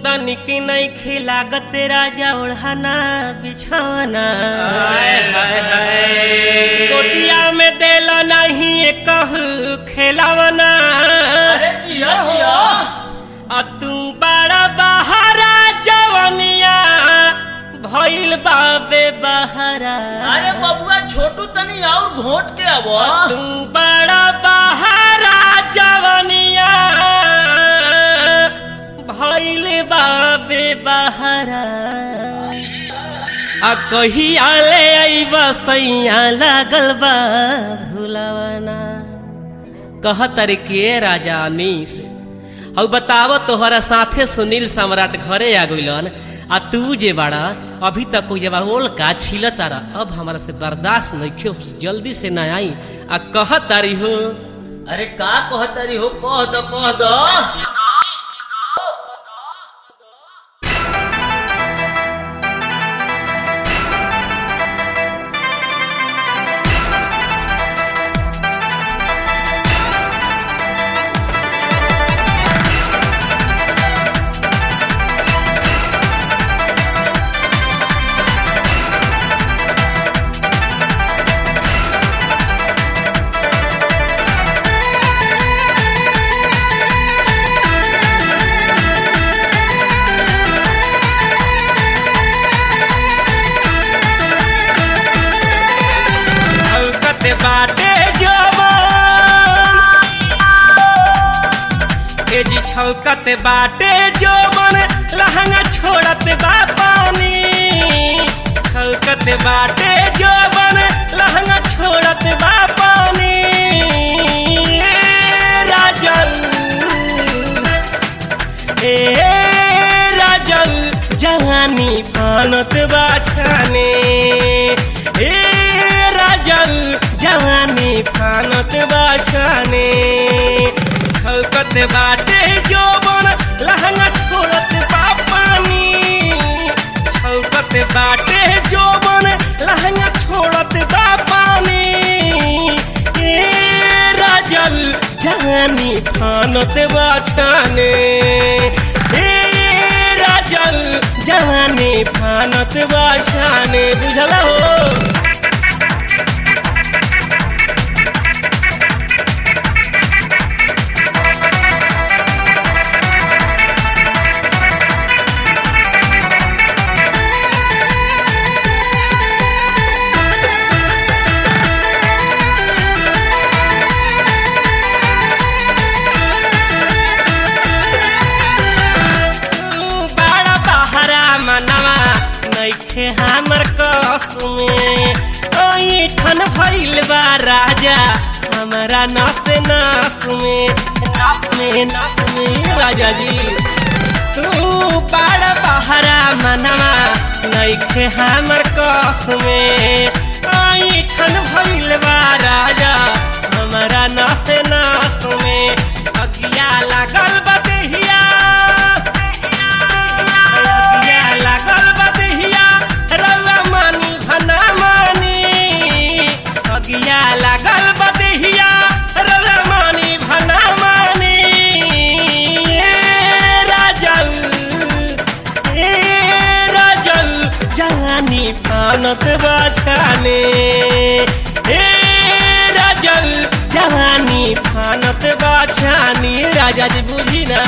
तनिक नहीं खिलागत राजा ओढ़ाना बिछाना हाय हाय हाय गोदिया में देला नहीं कहू खेलावना अरे जिया जिया आ तू बड़ा बहारा जवनिया भइल बाबे बहारा अरे बबुआ छोटू तनी और घोट के अब तू बड़ा बहारा जवनिया भइल बाबे बहारा आ कहिया ले अइब सैया लागल बा भुलावना कह तारे के राजा अनीस हौ बताव तोहरा साथे सुनील सम्राट घरे आ गइलन आ तू जे बाड़ा अभी तक कोई जब ओल का छिल तारा अब हमारा से बर्दाश्त नहीं जल्दी से न आई आ कह तारी हो अरे का कहतरी हो कह दो कह दो हलकत बाटे जवान ए जी छौकत बाटे जवान लहंगा छोड़त बा पानी छौकत बाटे जवान लहंगा छोड़त बा पानी ए राजन ए राजन जवानी फानत बाछाने ए राजन जवानी फानत बाछाने छौकत बाटे जोबन लहंगा छोड़त बा पानी छौकत बाटे जोबन लहंगा छोड़त बा पानी ए राजन जवानी फानत बाछाने ए राजन जवानी फानत बाछाने बुझल हो तू बड़ा बहरा मनवा नइखे हमर कस में ओई ठन भइल बा राजा हमरा नस नस में नस में नस में राजा जी तू बड़ा बहरा मनवा नइखे हमर कस में ओई ठन भइल बा राजा हमरा नस नस में अगिया लागल बदहिया अगिया लागल बदहिया रउआ मानी भना मानी अगिया लागल बदहिया रउआ मानी भना मानी ए राजल ए राजल जवानी फानत बाछाने ए राजल जवानी फानत बाछानी राजा जी बुझी ना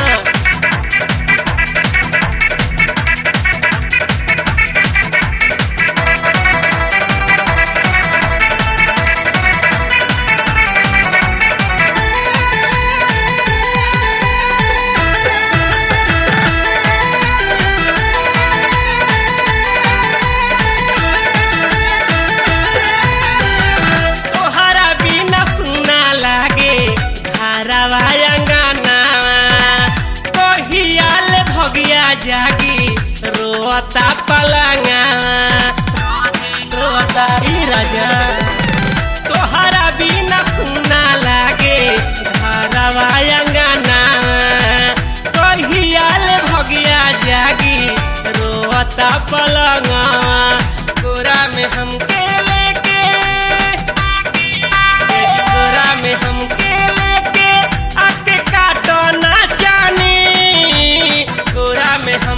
तोहरा बिना सुना लागे धारावा अंगनावा कहियाल भगिया जागी रोता पलंगावा रोता ई राजा तोहरा बिना सुना लागे धारावा अंगनावा कहियाल भगिया जागी रोता पलंगावा कोरा में हमके लेके कोरा में हमके लेके आके काटो ना जानी कोरा में हम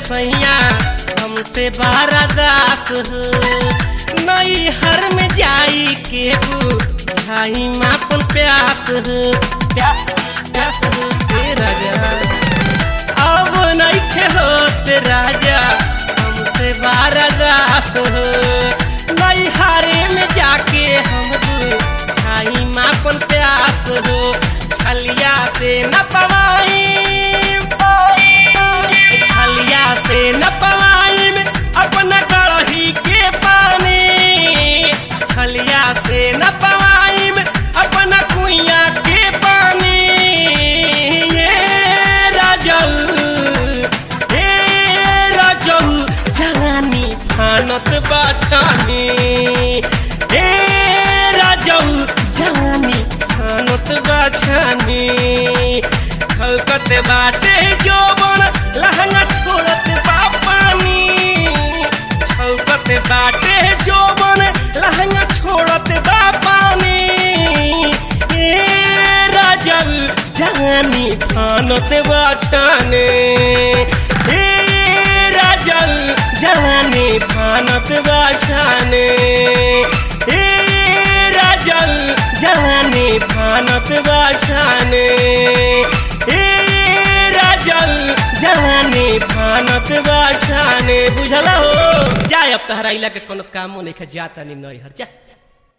सैया हमसे बारादास हो नई हर में जाई के बुझाई मापन प्यास हो प्यास प्यास हो हे राजा अब नहीं खेलोत राजा हमसे बारादास हो नई हारे में जाके हम बुझाई मापन प्यास हो छलिया से न पवाई छलिया से न पवाई अपना गढ़ही के पानी छलिया से न पवाई अपना कुइया के पानी ये राजऊ हे राजऊ जवानी फानत बाछानी हे राजऊ जवानी फानत बाछानी खलकत बाटे जोबन लहंगा छोड़त बापानी छौकत बाटे जोबन लहंगा छोड़त बापानी ए राजब जवानी फानत बाछाने ए राजब जवानी फानत बाछाने ए राजब जवानी फानत बाछाने ए राजल जवानी फानत बाछाने बुझला हो जाए अब तहरा इला के कोनो कामो नहीं खा जाता नहीं नई हर जा